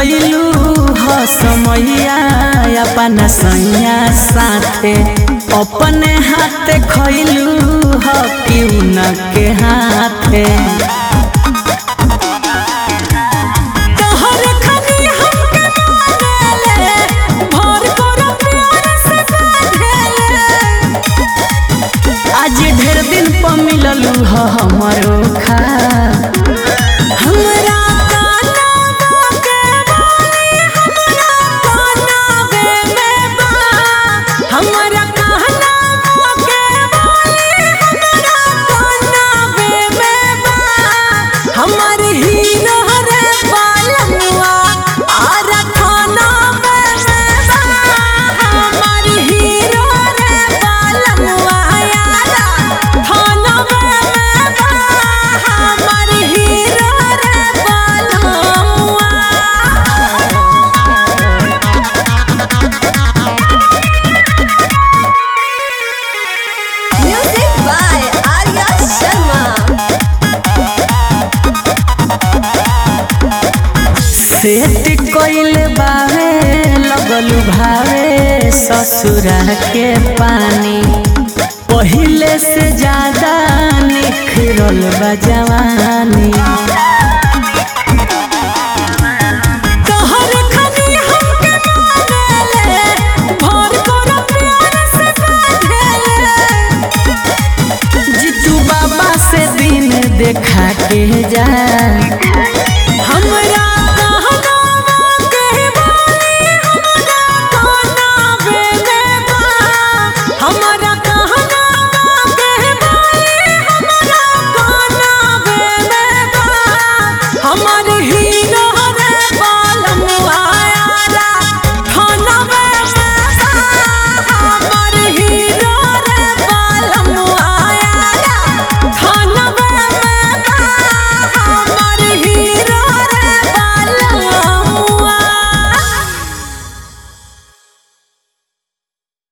बितैलू ह समैया अपन सैया साथे अपने हाथे खैलू ह क्यों न के हाथे तोहरे खानी हमके मानेले, भर करो प्यार से बांधेले। आज ढेर दिन पर मिललू ह हमरो खा हमरा कानवा के बाली, हमरा कानवे में बा। हमरा कानवा के बाली, हमरा कानवे में बा। हमर हीरो रे बालमुआ, आर खानवे में बा। हमर हीरो रे बालमुआ, यारा खानवे में बा। हमर हीरो रे बालमुआ। Music by Arya Sharma. Set कइल बावे लगल भावे ससुरा के पानी पहिले से ज्यादा निखरल बा जवानी तोहर खानी हमके मानेले, भर करो प्यार से बांधेले। जीतू बाबा से दिन देखा के जा